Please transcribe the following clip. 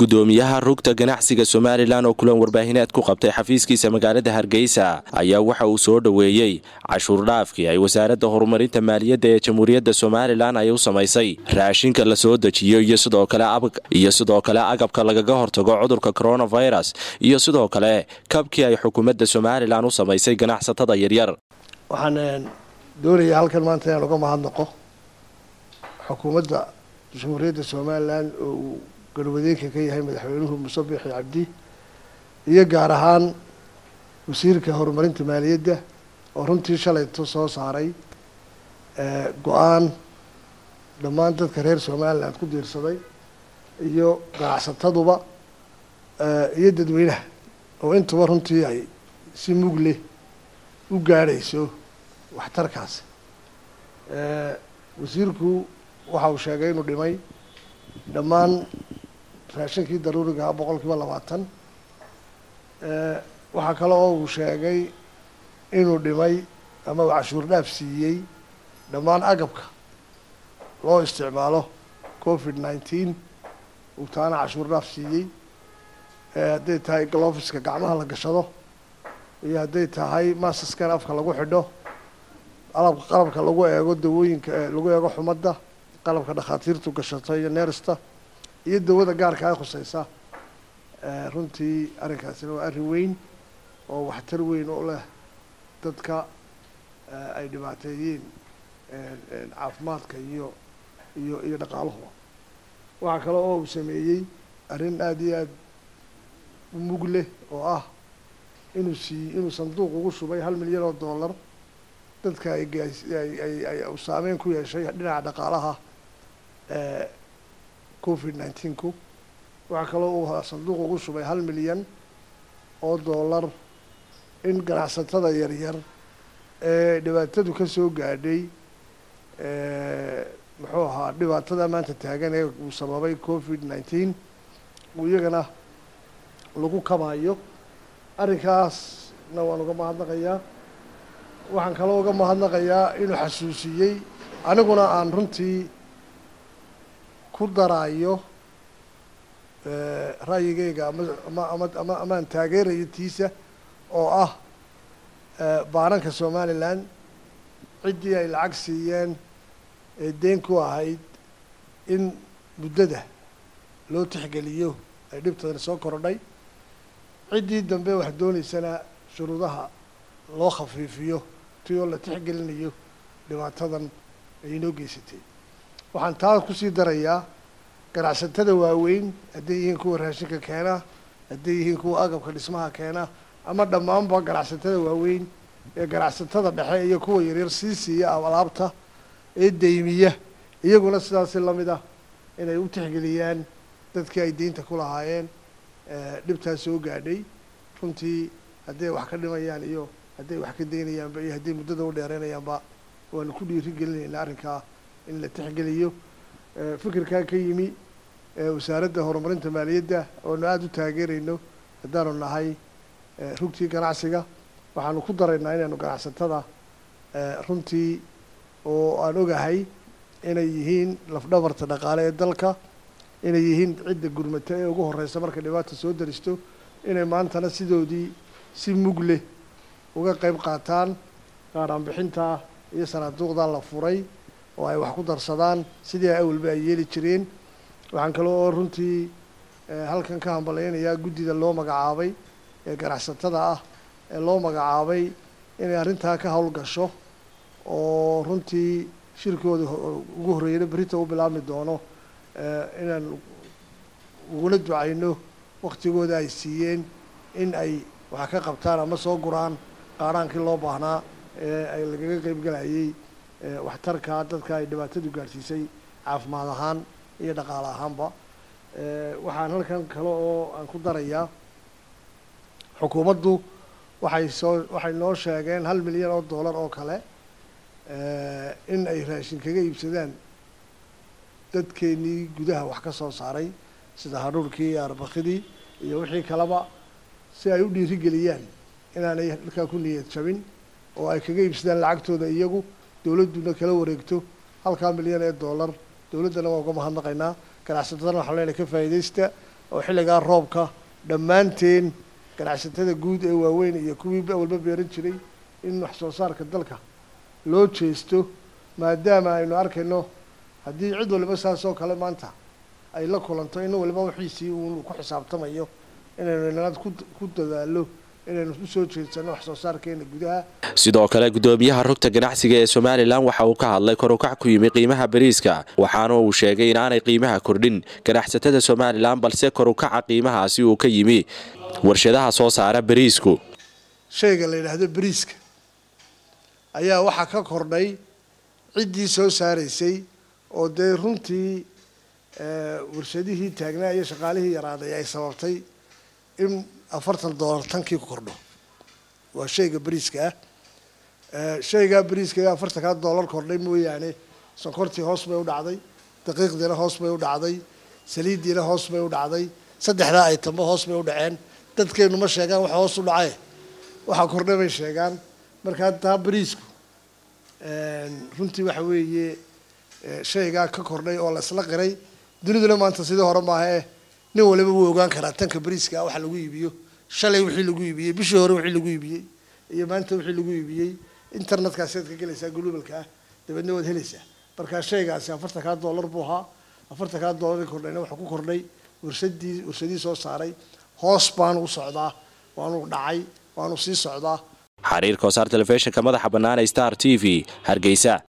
gudoomiyaha rugta ganacsiga somalilan oo kulan warbaahineed ku qabtay xafiiskiisa magaalada hargeysa ayaa waxa uu soo dhoweeyey cashuur dhaafkii ay wasaaradda horumarinta maaliyadda ee jamhuuriyadda somalilan ay u samaysay raashinka la soo dejiyo iyo sidoo kale agabka lagaga hortago cudurka coronavirus iyo sidoo kale kabkii ay xukuumadda somalilan u samaysay ganacsatada yaryar waxaan doonayaa halkan maanta inaan uga mahadnaqo xukuumadda jamhuuriyadda somalilan oo uu galwadeenka ka yahay madaxweynuhu muuse biixi cabdi iyo gaar ahaan wasiirka horumarinta maaliyadda oo runtii shalayto soo saaray go-aan dhammaan dadka reer somaliland ku diirsaday iyo ganacsataduba iyo dadweynaha oo intuba runtii ay si mug leh u gaadhayso waxtarkaasi wasiirku waxa uu sheegay inuu dhimay dhammaan raashinkii daruuriga ah boqol kiiba labaatan waxaa kale oo uu sheegay inuu dhimay ama uu cashuur dhaaf siiyey dhammaan agabka loo isticmaalo covid nineteen uu taana cashuur dhaaf siiyey hadday tahay glofiska gacmaha la gashado iyo hadday tahay masaskan afka lagu xidho alabka qalabka lagu eego dawooyinka lagu eego xumadda qalabka dhakhaatiirtu gashato iyo neersta iyo dawada gaarka ay khuseysa runtii arrinkaasina waa arrin weyn oo waxtar weyn u leh dadka ay dhibaateeyeen caafimaadka iyo iyo iyo dhaqaaluhuba waxaa kale oo uu sameeyey arrin aada iyo aada u mug leh oo ah inuu sii inuu sanduuq ugu shubay hal milyan oo dollar dadka ay gaas ay ay ay uu saameyn ku yeeshay dhinaca dhaqaalaha covid nineteenku waxaa kaloo uu sanduuq ugu shubay hal milyan oo dollar in ganacsatada yaryar ee dhibaatadu ka soo gaadhay muxuu ahaa dhibaatada maanta taagan ee uu sababay covid nineteen uu iyagana lagu kabaayo arrinkaasna waan uga mahadnaqayaa waxaan kaloo uga mahadnaqayaa inuu xasuusiyey aniguna aan runtii ku daraayo ra'yigayga ama ama ama ama amaan taageerayo tiisa oo ah baananka somalilan ciddii ay lacag siiyeen ee deen ku ahayd in muddada loo tixgeliyo ay dhibtadana soo korodhay ciddii dambe wax dooneysana shuruudaha loo khafiifiyo ti oo la tixgelinayo dhibaatadan ay inoo geysatay waxaan taa kusii darayaa ganacsatada waaweyn hadday yihiin kuwa raashinka keena hadday yihiin kuwa agabka dhismaha keena ama dhammaanba ganacsatada waaweyn ee ganacsatada dhexe iyo kuwa yaryar sii siiya alaabta ee deymiya iyaguna sidaasi lamid ah inay u tixgeliyaan dadkii ay deynta ku lahaayeen dhibtaas soo gaadhay runtii hadday wax ka dhimayaan iyo hadday wax ka deynayaanba iyo hadday muddada u dheereynayaanba waanu ku dhiiri gelinaynaa arrinkaa in la tixgeliyo fikirkaa ka yimi wasaaradda horumarinta maaliyadda oonu aada u taageerayno haddaanu nahay rugtii ganacsiga waxaanu ku daraynaa inaynu ganacsatada runtii oo aan ogahay inay yihiin lafdhabarta dhaqaale ee dalka inay yihiin cidda gurmata ee ugu horeysa markay dhibaata soo daristo inay maantana sidoodii si mug leh uga qeyb qaataan qaadhaan bixinta iyo sanaaduuqdaa la furay oo ay wax ku darsadaan sidii ay awalba ay yeeli jireen waxaan kale oo runtii halkan ka hambalaynayaa guddida loo magacaabay ee ganacsatada ah ee loo magacaabay inay arrintaa ka howlgasho oo runtii shirkooda ugu horreeyana berita u bilaabmi doono inaan uguna ducayno waktigooda ay siiyeen in ay wax ka qabtaan ama soo guraan qaaraankii loo baahnaa ee ay lagaga qeybgalayay waxtarka dadka ay dhibaatadu gaadhsiisay caafimaad ahaan iyo dhaqaale ahaanba waxaan halkan kale oo aan ku darayaa xukuumaddu waxay soo waxay noo sheegeen hal milyan oo dollar oo kale in ay raashin kaga iibsadaan dadkeenii gudaha wax ka soo saaray sida haruurkii iyo arbakidii iyo wixii kaleba si ay u dhiirigeliyaan inaanay halkaa ku niyad jabin oo ay kaga iibsadaan lacagtooda iyagu dowladduna kala wareegto halkaa milyan ee dollar dowladdana waan uga mahadnaqaynaa ganacsatadana waxaan leenahay ka faa'iidaysta oo xilligaa roobka dhammaanteen ganacsatada guud ee waaweyn iyo kuwii awalba beeran jiray in wax soo saarka dalka loo jeesto maadaama aynu arkayno haddii cid waliba saas oo kale maanta ay la kulanto in waliba wixiisii uu ku xisaabtamayo inaynu inanaad ku dadaalo inaynu usoo jeedsano wax soo saarkeena gudaha sidoo kale guddoomiyaha rugta ganacsiga ee somalilan waxa uu ka hadlay korukac ku yimi qiimaha bariiska waxaana uu sheegay inaanay qiimaha kordhin ganacsatada somalilan balse korukaca qiimahaasi uu ka yimi warshadaha soo saara bariisku shayga la yidhaahdo bariiska ayaa waxaa ka kordhay ciddii soo saaraysay oo dee runtii warshadihii taagnaa iyo shaqaalihii yaraaday ay sababtay in afartan dollar tankii ku kordho waa shayga bariiska ah shaygaa bariiska ee afartankaa dollar kordhay mooyaane sonkortii hoos bay u dhacday daqiiqdiina hoos bay u dhacday saliiddiina hoos bay u dhacday saddexdaa aytamba hoos bay u dhaceen dadkeenu ma sheegaan waxa hoos u dhacaye waxaa kordhay bay sheegaan markaa taa bariisku runtii waxa weeye shaygaa ka kordhay oo la isla qiray duniduna maanta sidii hore maahae nin waliba wuu ogaan karaa tanka bariiska waxa lagu iibiyo shalay wixii lagu iibiyey bishii hore wixii lagu iibiyey iyo maanta wixii lagu iibiyey internetkaasiad ka gelaysaa gulubalka ah dabeedna waad helaysaa markaa shaygaasi afartankaa dollar buu ahaa afartankaa dollar kordhayna waxaa ku kordhay warshadii warshadii soo saaray hoos baanu u socdaa waanu dhacay waanu sii socdaa xariirka wasaar telefishinka madaxa bannaan ee star t v hargeysa